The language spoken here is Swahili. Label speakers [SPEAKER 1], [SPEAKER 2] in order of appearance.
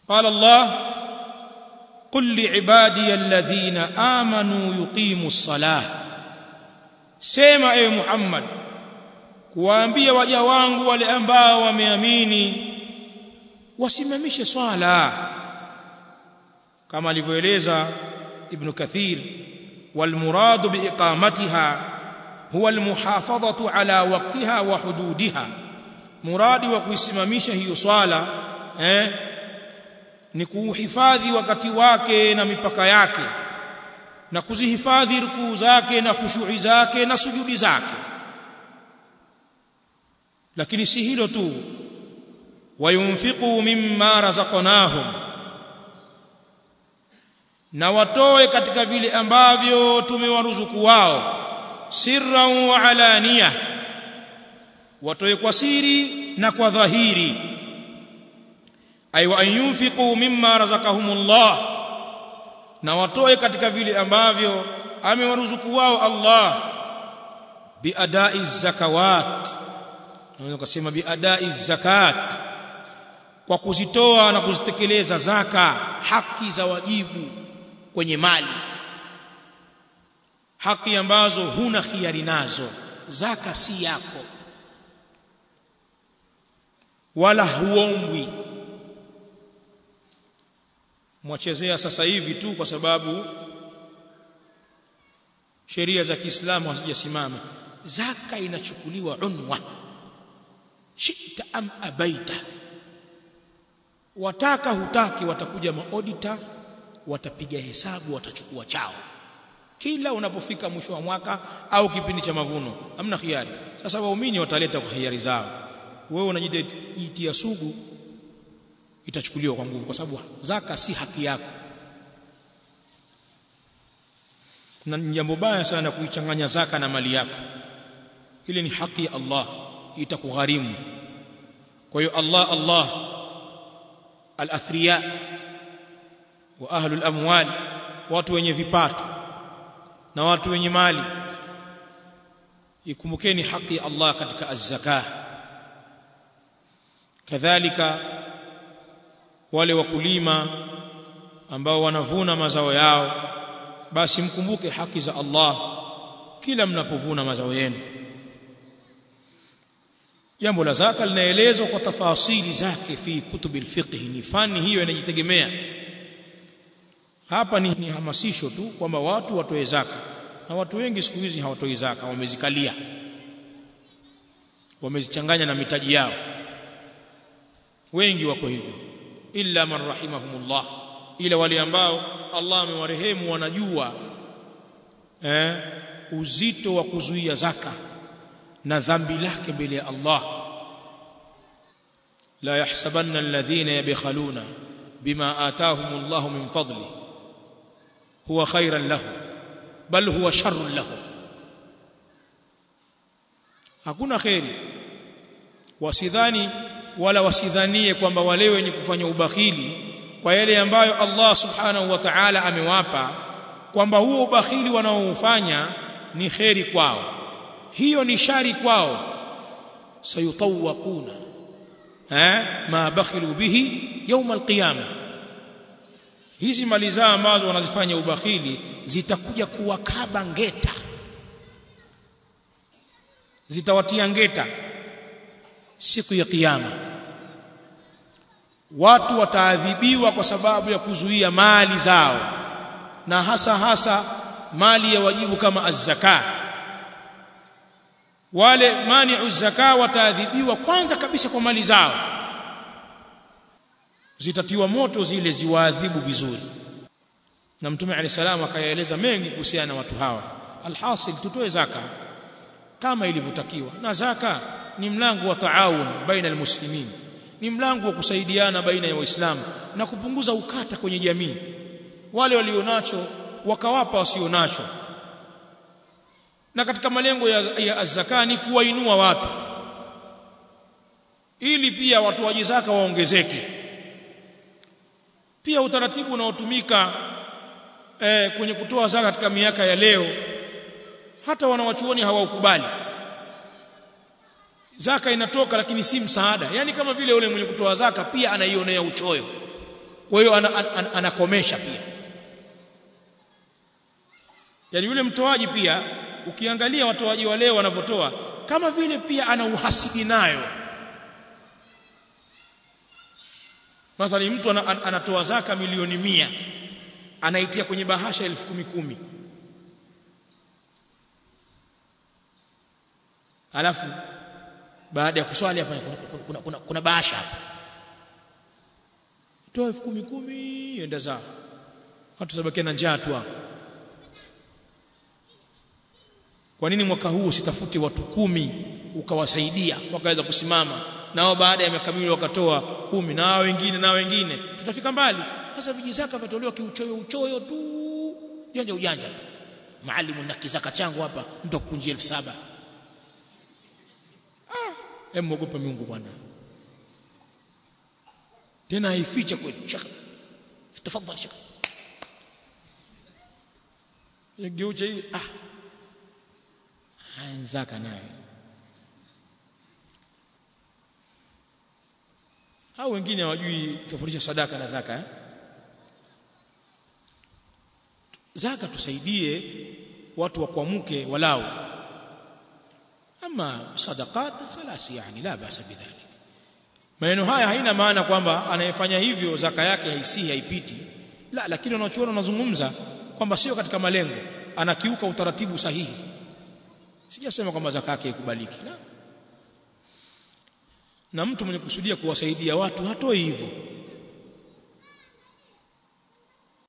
[SPEAKER 1] قال الله قل لعبادي الذين آمنوا يقيموا الصلاة سيما اي محمد kuwaambia waja wangu wale ambao wameamini wasimamishe swala kama alivyoeleza ibn kathir والمراد باقامتها هو المحافظه على وقتها وحدودها muradi wa kuisimamisha hiyo swala eh ni kuhifadhi wakati wake na mipaka yake na kuzihifadhi rukuu zake na khushu'i zake na sujudi zake lakini si hilo tu wayunfiqu mimma razaqnahum na watoe katika vile ambavyo tumewaruzuku wao sirran wa alaniya watoe kwa siri na kwa dhahiri ay wa yunfiqu mimma razaqahumullah na watoe katika vile ambavyo amewaruzuku wao Allah biadai zakawat naweza kusema biadai zakat kwa kuzitoa na kuzitekeleza zaka haki za wajibu kwenye mali haki ambazo huna khiari nazo zaka si yako wala huombwi mwachezea sasa hivi tu kwa sababu sheria za Kiislamu hazijasimama zaka inachukuliwa unwa shita am abaita wataka hutaki watakuja maodita watapiga hesabu watachukua chao kila unapofika mwisho wa mwaka au kipindi cha mavuno hamna khiari sasa waumini wataleta kwa khiari zao wewe unajitia sugu itachukuliwa kwa nguvu kwa sababu zaka si haki yako na jambo baya sana kuichanganya zaka na mali yako ile ni haki ya Allah itakugharimu kwa hiyo Allah Allah al-athriya wa ahlul amwal watu wenye vipato na watu wenye mali ikumbukeni haki ya Allah katika az-zakah kadhalika wale wakulima ambao wanavuna mazao yao basi mkumbuke haki za Allah kila mnapovuna mazao yenu jambo la zaka linaelezwa kwa tafasili zake fi kutubi alfiqh ni fani hiyo inajitegemea hapa ni, ni hamasisho tu kwamba watu watoe zaka na watu wengi siku hizi hawatoi zaka wamezikalia wamezichanganya na mitaji yao wengi wako hivyo illa man rahimahumullah ila wale ambao Allah amewarehemu wanajua eh, uzito wa kuzuia zaka na dhambi lake mbele ya Allah la yahsabanna alladhina yabkhaluna bima ataahum Allah min fadli huwa khairan lahum bal huwa sharrun lahum hakuna khairi wasidhani wala wasidhanie kwamba wale wenye kufanya ubakhili kwa yale ambayo Allah subhanahu wa ta'ala amewapa kwamba huo ubakhili wanaoufanya ni kheri kwao hiyo ni shari kwao sayutawaquna eh ma bakhilu bihi يوم القيامه hizi mali zao ambazo wanazifanya ubakhili zitakuja kuwakaba ngeta zitawatia ngeta siku ya kiyama watu wataadhibiwa kwa sababu ya kuzuia mali zao na hasa hasa mali ya wajibu kama az-zaka wale mani'u zaka wataadhibiwa kwanza kabisa kwa mali zao zitatiwa moto zile ziwaadhibu vizuri na mtume alayhi salam akayaeleza mengi kuhusiana na watu hawa alhasil tutoe zaka kama ilivyotakiwa na zaka ni mlango wa taawun baina almuslimin ni mlango wa kusaidiana baina ya waislamu na kupunguza ukata kwenye jamii wale walionacho wakawapa wasionacho na katika malengo ya, ya zaka ni kuwainua watu ili pia watu wa zaka waongezeke pia utaratibu unaotumika eh, kwenye kutoa zaka katika miaka ya leo hata wanawachuoni hawaukubali zaka inatoka lakini si msaada yani kama vile yule mwenye kutoa zaka pia anaionea uchoyo kwa hiyo anakomesha ana, ana, pia yani yule mtoaji pia ukiangalia watoaji wa leo wanavyotoa kama vile pia ana uhasidi nayo Mathalan mtu anatoa zaka milioni mia anaitia kwenye bahasha elfu kumi kumi alafu baada ya kuswali hapa kuna, kuna, kuna, kuna, kuna bahasha hapa toa elfu kumi kumi enda zao watu sabakia na njaa tu kwa nini mwaka huu usitafute watu kumi ukawasaidia wakaweza kusimama nao baada ya miaka miwili wakatoa kumi na wengine na wengine tutafika mbali sasa vijizaka vitolewa kiuchoyo uchoyo tu ujanja ujanja tu maalimu na kizaka changu hapa mtu akukunjia elfu saba ah hem mwogopa Mungu bwana tena haificha kweli shaka tafadhali shaka yageucha hii ah anzaka naye hao wengine hawajui tofautisha sadaka na zaka eh? zaka tusaidie watu wakwamke walau ama sadaqat khalas yani la basa bidhalik maneno haya haina maana kwamba anayefanya hivyo zaka yake haisi haipiti la lakini wanachuona wanazungumza kwamba sio katika malengo anakiuka utaratibu sahihi sijasema kwamba zaka yake ikubaliki la na mtu mwenye kusudia kuwasaidia watu hatoi hivyo